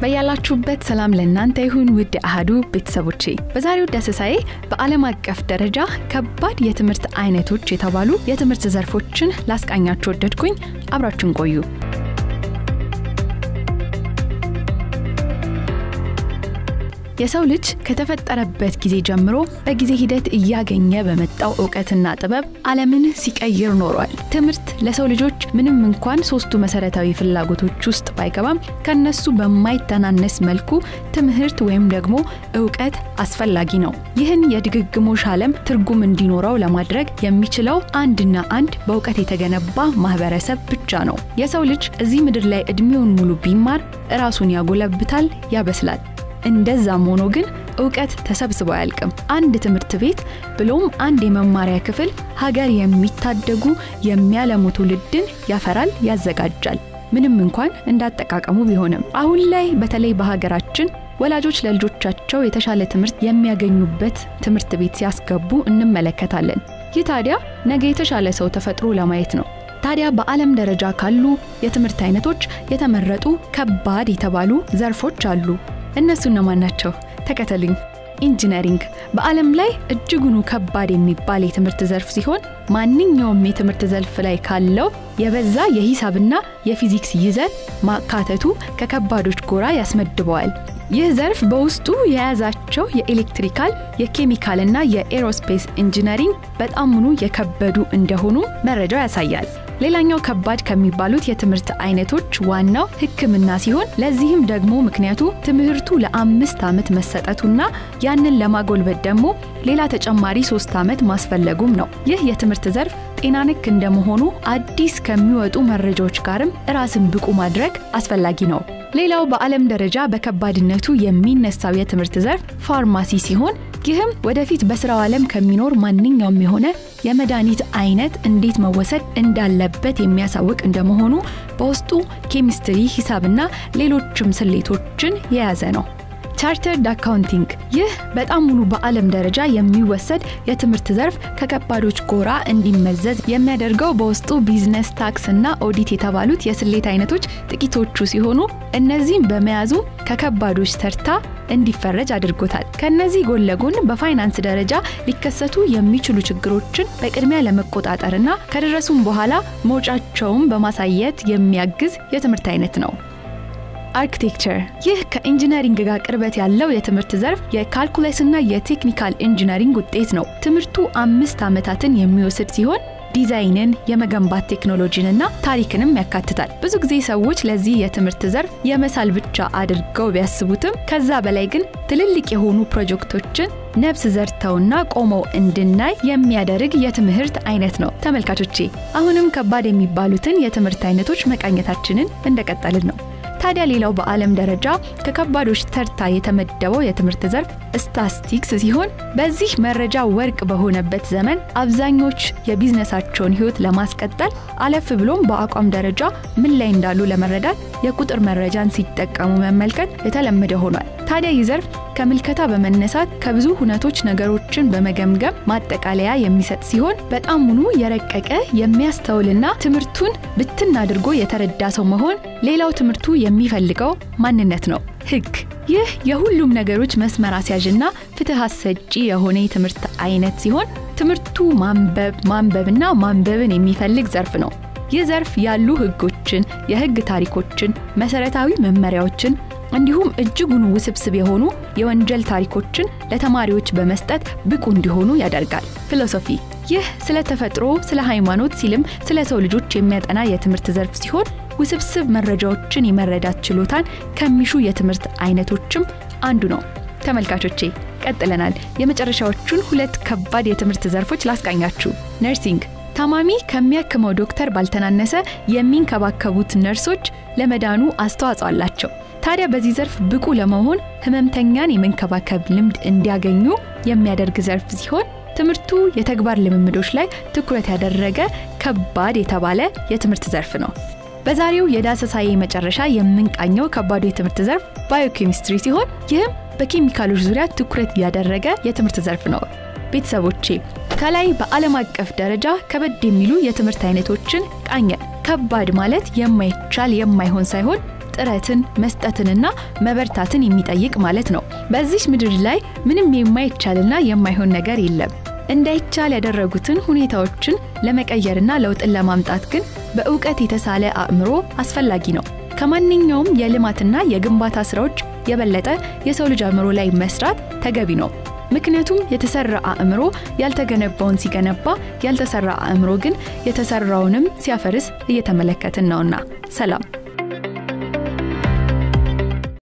በያላችሁበት ሰላም ለእናንተ ይሁን ውድ አህዱ ቤተሰቦቼ። በዛሬው ዳሰሳዬ በዓለም አቀፍ ደረጃ ከባድ የትምህርት አይነቶች የተባሉ የትምህርት ዘርፎችን ላስቃኛችሁ ወደድኩኝ። አብራችሁን ቆዩ። የሰው ልጅ ከተፈጠረበት ጊዜ ጀምሮ በጊዜ ሂደት እያገኘ በመጣው እውቀትና ጥበብ ዓለምን ሲቀይር ኖሯል። ትምህርት ለሰው ልጆች ምንም እንኳን ሶስቱ መሰረታዊ ፍላጎቶች ውስጥ ባይገባም ከነሱ በማይተናነስ መልኩ ትምህርት ወይም ደግሞ እውቀት አስፈላጊ ነው። ይህን የድግግሞሽ ዓለም ትርጉም እንዲኖረው ለማድረግ የሚችለው አንድና አንድ በእውቀት የተገነባ ማህበረሰብ ብቻ ነው። የሰው ልጅ እዚህ ምድር ላይ እድሜውን ሙሉ ቢማር ራሱን ያጎለብታል፣ ያበስላል። እንደዛም ሆኖ ግን እውቀት ተሰብስቦ አያልቅም። አንድ ትምህርት ቤት ብሎም አንድ የመማሪያ ክፍል ሀገር የሚታደጉ የሚያለሙ ትውልድን ያፈራል፣ ያዘጋጃል። ምንም እንኳን እንዳጠቃቀሙ ቢሆንም አሁን ላይ በተለይ በሀገራችን ወላጆች ለልጆቻቸው የተሻለ ትምህርት የሚያገኙበት ትምህርት ቤት ሲያስገቡ እንመለከታለን። ይህ ታዲያ ነገ የተሻለ ሰው ተፈጥሮ ለማየት ነው። ታዲያ በዓለም ደረጃ ካሉ የትምህርት አይነቶች የተመረጡ ከባድ የተባሉ ዘርፎች አሉ። እነሱ እነማን ናቸው? ተከተሉኝ። ኢንጂነሪንግ በዓለም ላይ እጅጉኑ ከባድ የሚባል የትምህርት ዘርፍ ሲሆን ማንኛውም የትምህርት ዘርፍ ላይ ካለው የበዛ የሂሳብና የፊዚክስ ይዘት ማካተቱ ከከባዶች ጎራ ያስመድበዋል። ይህ ዘርፍ በውስጡ የያዛቸው የኤሌክትሪካል፣ የኬሚካልና የኤሮስፔስ ኢንጂነሪንግ በጣምኑ የከበዱ እንደሆኑ መረጃው ያሳያል። ሌላኛው ከባድ ከሚባሉት የትምህርት አይነቶች ዋናው ሕክምና ሲሆን ለዚህም ደግሞ ምክንያቱ ትምህርቱ ለአምስት ዓመት መሰጠቱና ያንን ለማጎልበት ደግሞ ሌላ ተጨማሪ ሶስት ዓመት ማስፈለጉም ነው። ይህ የትምህርት ዘርፍ ጤና ነክ እንደመሆኑ አዲስ ከሚወጡ መረጃዎች ጋርም ራስን ብቁ ማድረግ አስፈላጊ ነው። ሌላው በዓለም ደረጃ በከባድነቱ የሚነሳው የትምህርት ዘርፍ ፋርማሲ ሲሆን ይህም ወደፊት በስራው ዓለም ከሚኖር ማንኛውም የሆነ የመድኃኒት አይነት እንዴት መወሰድ እንዳለበት የሚያሳውቅ እንደመሆኑ በውስጡ ኬሚስትሪ፣ ሂሳብና ሌሎችም ስሌቶችን የያዘ ነው። ቻርተርድ አካውንቲንግ ይህ በጣም ሙሉ በዓለም ደረጃ የሚወሰድ የትምህርት ዘርፍ ከከባዶች ጎራ እንዲመዘዝ የሚያደርገው በውስጡ ቢዝነስ፣ ታክስ እና ኦዲት የተባሉት የስሌት አይነቶች ጥቂቶቹ ሲሆኑ እነዚህም በመያዙ ከከባዶች ተርታ እንዲፈረጅ አድርጎታል። ከነዚህ ጎን ለጎን በፋይናንስ ደረጃ ሊከሰቱ የሚችሉ ችግሮችን በቅድሚያ ለመቆጣጠርና ከደረሱም በኋላ መውጫቸውን በማሳየት የሚያግዝ የትምህርት አይነት ነው። አርኪቴክቸር ይህ ከኢንጂነሪንግ ጋር ቅርበት ያለው የትምህርት ዘርፍ የካልኩለስና የቴክኒካል ኢንጂነሪንግ ውጤት ነው። ትምህርቱ አምስት ዓመታትን የሚወስድ ሲሆን ዲዛይንን፣ የመገንባት ቴክኖሎጂንና ታሪክንም ያካትታል። ብዙ ጊዜ ሰዎች ለዚህ የትምህርት ዘርፍ የመሳል ብቻ አድርገው ቢያስቡትም ከዛ በላይ ግን ትልልቅ የሆኑ ፕሮጀክቶችን ነፍስ ዘርተውና ቆመው እንድናይ የሚያደርግ የትምህርት አይነት ነው። ተመልካቾቼ አሁንም ከባድ የሚባሉትን የትምህርት አይነቶች መቃኘታችንን እንደቀጠልን ነው። ታዲያ ሌላው በዓለም ደረጃ ከከባዶች ተርታ የተመደበው የትምህርት ዘርፍ ስታስቲክስ ሲሆን በዚህ መረጃ ወርቅ በሆነበት ዘመን አብዛኞች የቢዝነሳቸውን ሕይወት ለማስቀጠል አለፍ ብሎም በአቋም ደረጃ ምን ላይ እንዳሉ ለመረዳት የቁጥር መረጃን ሲጠቀሙ መመልከት የተለመደ ሆኗል። ታዲያ ይህ ዘርፍ ከምልከታ በመነሳት ከብዙ ሁነቶች ነገሮችን በመገምገም ማጠቃለያ የሚሰጥ ሲሆን በጣም ሙሉ የረቀቀ የሚያስተውልና ትምህርቱን ብትን አድርጎ የተረዳ ሰው መሆን ሌላው ትምህርቱ የሚፈልገው ማንነት ነው። ህግ ይህ የሁሉም ነገሮች መስመር አስያዥና ፍትህ አሰጪ የሆነ የትምህርት አይነት ሲሆን ትምህርቱ ማንበብ ማንበብና ማንበብን የሚፈልግ ዘርፍ ነው። ይህ ዘርፍ ያሉ ህጎችን፣ የህግ ታሪኮችን፣ መሰረታዊ መመሪያዎችን እንዲሁም እጅጉን ውስብስብ የሆኑ የወንጀል ታሪኮችን ለተማሪዎች በመስጠት ብቁ እንዲሆኑ ያደርጋል። ፊሎሶፊ ይህ ስለ ተፈጥሮ፣ ስለ ሃይማኖት ሲልም ስለ ሰው ልጆች የሚያጠና የትምህርት ዘርፍ ሲሆን ውስብስብ መረጃዎችን የመረዳት ችሎታን ከሚሹ የትምህርት አይነቶችም አንዱ ነው። ተመልካቾቼ ቀጥለናል። የመጨረሻዎቹን ሁለት ከባድ የትምህርት ዘርፎች ላስቃኛችሁ። ነርሲንግ ታማሚ ከሚያክመው ዶክተር ባልተናነሰ የሚንከባከቡት ነርሶች ለመዳኑ አስተዋጽኦ አላቸው። ታዲያ በዚህ ዘርፍ ብቁ ለመሆን ህመምተኛን የመንከባከብ ልምድ እንዲያገኙ የሚያደርግ ዘርፍ ሲሆን ትምህርቱ የተግባር ልምምዶች ላይ ትኩረት ያደረገ ከባድ የተባለ የትምህርት ዘርፍ ነው። በዛሬው የዳሰሳዬ መጨረሻ የምንቃኘው ከባዱ የትምህርት ዘርፍ ባዮኬሚስትሪ ሲሆን ይህም በኬሚካሎች ዙሪያ ትኩረት ያደረገ የትምህርት ዘርፍ ነው። ቤተሰቦቼ ከላይ በዓለም አቀፍ ደረጃ ከበድ የሚሉ የትምህርት አይነቶችን ቃኘ። ከባድ ማለት የማይቻል የማይሆን ሳይሆን ጥረትን መስጠትንና መበርታትን የሚጠይቅ ማለት ነው። በዚች ምድር ላይ ምንም የማይቻልና የማይሆን ነገር የለም። እንዳይቻል ያደረጉትን ሁኔታዎችን ለመቀየርና ለውጥን ለማምጣት ግን በእውቀት የተሳለ አእምሮ አስፈላጊ ነው። ከማንኛውም የልማትና የግንባታ ስራዎች የበለጠ የሰው ልጅ አእምሮ ላይ መስራት ተገቢ ነው። ምክንያቱም የተሰራ አእምሮ ያልተገነባውን ሲገነባ፣ ያልተሰራ አእምሮ ግን የተሰራውንም ሲያፈርስ እየተመለከትን ነውና። ሰላም።